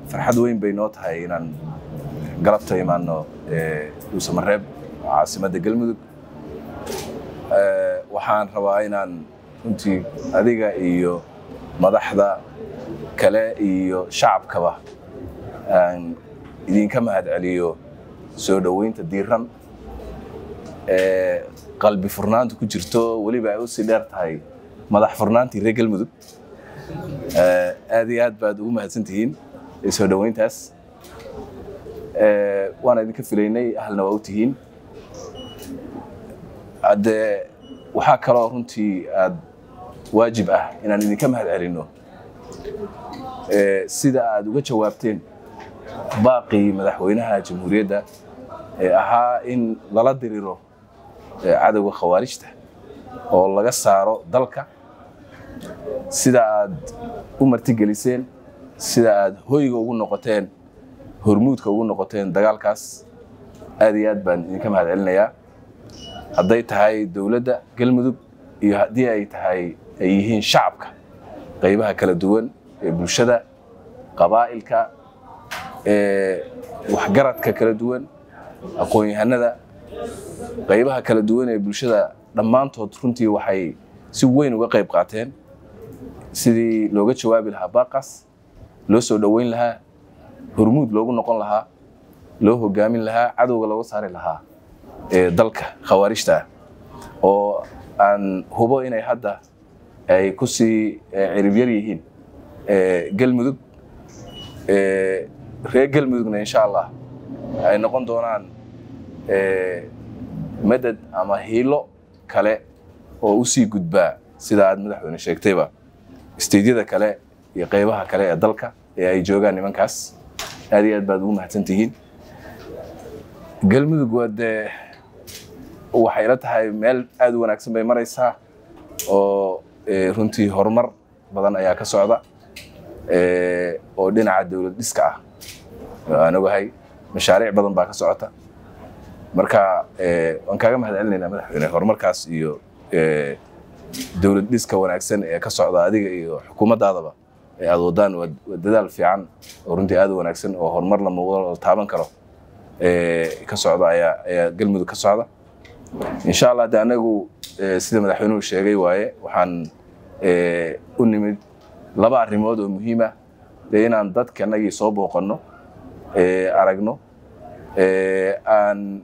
farxad weyn bay noo tahay inaan galabta imaano dhuusamareeb caasimadda galmudug waxaan rabaa inaan runtii adiga iyo madaxda kale iyo shacabkaba aan idinka mahad celiyo soo dhoweynta diiran ee qalbi furnaanta ku jirto weliba ay usii dheer tahay madax furnaantii reer galmudug aad iyo aad baad ugu mahadsan tihiin soo dhoweyntaas waana idinka filaynay ahalna waa u tihiin haddee waxaa kaloo runtii aad waajib ah inaan idinka mahad celinno sida aad uga jawaabteen baaqii madaxweynaha jamhuuriyadda ee ahaa in lala diriro cadowga khawaarijta oo laga saaro dalka sida aad u martigeliseen sida aad hoyga ugu noqoteen hormuudka ugu noqoteen dagaalkaas aad iyo aad baan idinka mahad celinayaa hadday tahay dowladda galmudug iyo haddii ay tahay ay yihiin shacabka qaybaha kala duwan ee bulshada qabaa'ilka waxgaradka kala duwan aqoon-yahanada qaybaha kala duwan ee bulshada dhammaantood runtii waxay si weyn uga qayb qaateen sidii looga jawaabi lahaa baaqaas loo soo dhoweyn lahaa hormuud loogu noqon lahaa loo hogaamin lahaa cadowga looga saari lahaa ee dalka khawaarijta ah oo aan hubo inay hadda ay ku sii ciribyar yihiin galmudug reer galmudugna insha allah ay noqon doonaan madad ama hiilo kale oo u sii gudbaa sida aad madaxweyne sheegtayba isteydyada kale iyo qaybaha kale ee dalka ee ay joogaan nimankaas aad iyo aad baad ugu mahadsan tihiin galmudug waa dee waxay la tahay meel aad u wanaagsan bay maraysaa oo runtii horumar badan ayaa ka socda oo dhinaca dowlad dhiska ah aan ogahay mashaariic badan baa ka socota marka waan kaaga mahad celinaynaa madaxweyne horumarkaas iyo dowlad dhiska wanaagsan ee ka socda adiga iyo xukuumaddaadaba ee aad wadaan waa dadaal fiican oo runtii aad u wanaagsan oo horumar la muuqdo la taaban karo ka socda ayaa ayaa galmudug ka socda insha allah de anagu sida madaxweynuhu sheegay waaye waxaan u nimid laba arrimood oo muhiima dee inaan dadka anagii soo booqanno aragno aan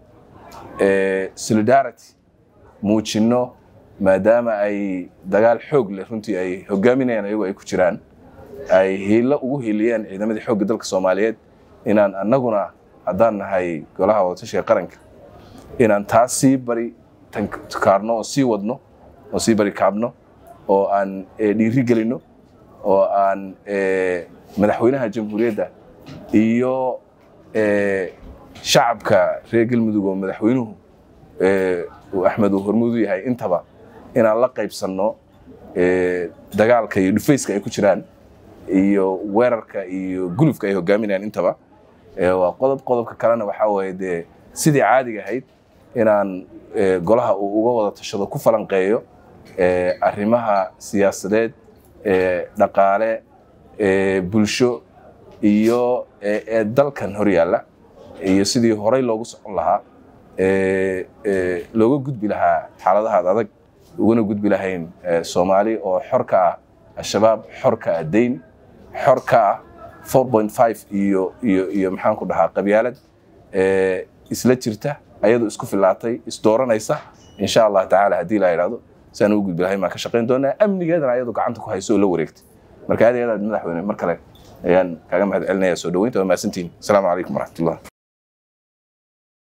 solidarity muujinno maadaama ay dagaal xoog leh runtii ay hogaaminayaan ayagu ay ku jiraan ay hiilo ugu hiiliyeen ciidamadii xoogga dalka soomaaliyeed inaan annaguna haddaan nahay golaha wadatashiga qaranka inaan taas sii bari kaarno oo sii wadno oo sii bari kaabno oo aan dhiiri gelinno oo aan madaxweynaha jamhuuriyadda iyo shacabka reer galmudug oo madaxweynuhu axmed uu hormuud u yahay intaba inaan la qaybsanno dagaalka iyo dhufayska ay ku jiraan iyo weerarka iyo gulufka ay hogaaminayaan intaba waa qodob qodobka kalena waxaa waaye dee sidii caadiga ahayd inaan golaha uu uga wada tashado ku falanqeeyo arrimaha siyaasadeed dhaqaale bulsho iyo ee dalkan hor yaalla iyo sidii horey loogu socon lahaa looga gudbi lahaa xaaladahaad adag ugana gudbi lahayn soomaali oo xor ka ah al-shabaab xor ka ah dayn xor ka ah four point five iyo iyo iyo maxaan ku dhahaa qabyaalad isla jirta ayadu isku filaatay isdooranaysa insha allah tacaala haddii la yidhahdo si aan ugu gudbi lahayn baan ka shaqayn doonaa amnigeedana ayadu gacanta ku hayso oo la wareegtay marka aad iyo aad madaxweyne mar kale ayaan kaaga mahad celinaya soo dhaweynta waa mahadsantihin asalaamu calaykum waraxmatullah